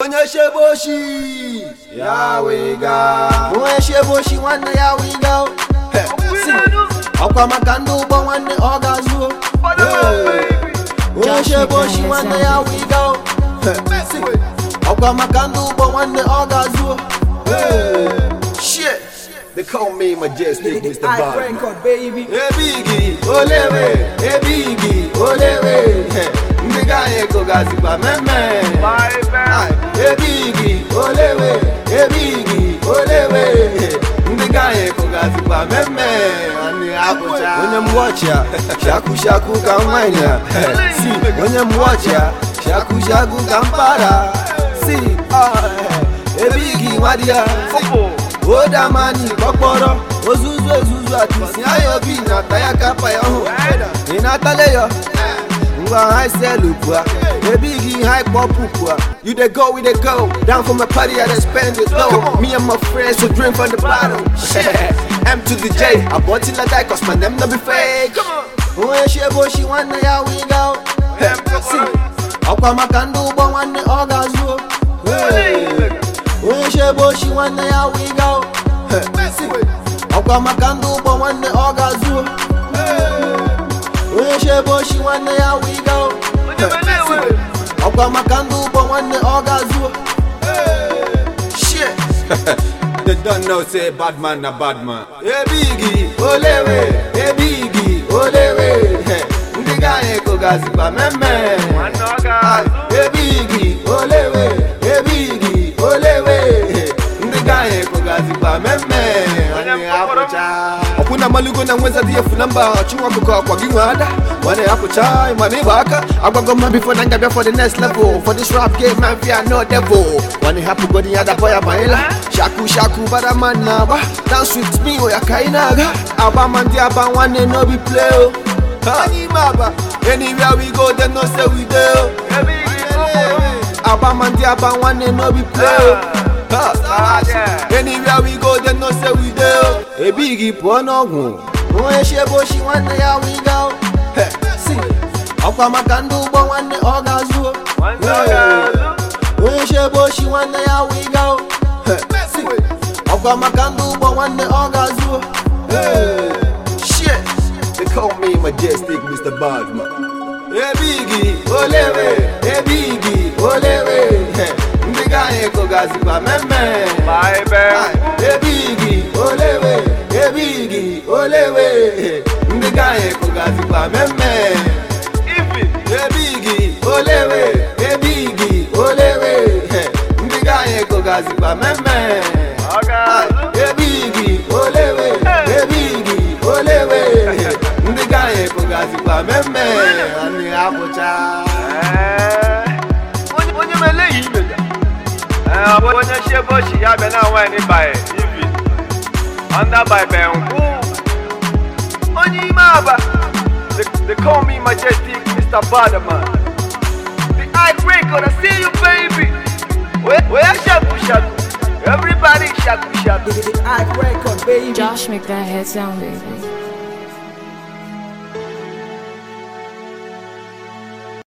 onye shebe oshi ya wiga onye shebe oshi nwanne ya wiga He, si, ọkwa maka ndị ụgbọ nwanne ọ ga-azụ onye shebe oshi nwanne ya wiga He, si, ọkwa maka ndị ụgbọ nwanne ọ ga-azụ shit they call me majestic Mr. Bad record, baby. ebigi olewe ebigi olewe He, ndị ga-anyị kụgazikwa mmemme Ai, ebigi olewe ebigi olewe ndị ga-anyị kụgazikwa mmemme Anyị apụcha. onye mgbochia shaku shaku ka nwanyị si onye mgbochia shaku shaku ka mpara si ah, ebigi nwadia odamani kpọkpọrọ ozuzu ezuzu atisi anya obi na-ata ya kapa ya hụ ị na-atale ya ngwa ha selu pụa ebighi ha kpọpụ pụa you dey go we dey go down for my party i dey spend it low me and my friends will drink from the bottle m to the j abọ till i die cause my name no be fake onye shebe oshi nwanne ya wiga si ọkwa maka ndị ụgbọ nwanne ọ ga-azụ onye shebe oshi nwanne ya wiga si ọkwa maka ndị ụgbọ nwanne ọ ga-azụ onye shebe oshi nwanne ya wiga ọkwa maka ndị ụgbọ nwanne ọ ga-azụ shit They don't know say bad man na bad man. ebigi olewe ebigi olewe he, ndị ga-anyị kụgazikwa mmemme Ai, ebigi olewe ebigi olewe he, ndị ga-anyị kụgazikwa mmemme Anyị apụcha ọkwụna malugo na nweza dị efu na mba ọchụnwa ọkụkọ akwa gị nwe ada mana apụcha mana ịgba aka agwago mma bifo na ngabịa for the next level for this rap game man fear no devil mana hapụgo dị ya dapọ ya banyela shaku shaku bara man na agba dance with me oya ka ị na-aga agba ma ndị aba nwanne no be play o Ha, anyị ime aba anywhere we go they know say we dey o aba ma ndị aba nwanne no be play o Ha, anywhere we go they know say we dey o ebighi pụọ n'ọgwụ onye shebe oshi nwanne ya wiga o He, si ọkwa maka ndị ụgbọ nwanne ọ ga-azụ o onye shebe oshi nwanne ya wiga o He, si ọkwa maka ndị ụgbọ nwanne ọ ga-azụ o shit they call me majestic Mr. Badman ebigi olewe ebigi olewe He, ndị ga-anyị kụgazikwa mmemme Ai, ebigi olewe ebigi olewe ndị ga-anyị kụgazikwa mmemme ebigi olewe ebigi olewe ndị ga-anyị kụgazikwa mmemme Ai, ebigi olewe ebigi olewe ndị ga-anyị kụgazikwa mmemme anyị apụcha onye mele yi imeja ọ bụ onye shebe oshi ya bịa na nwaanyị baị ivi ọnda baị bẹ nkwụ onye ime aba They- they call me majestic mr badman the eye record i see you baby where shaku shaku everybody shaku shaku I record, baby. Josh, make that head sound, baby.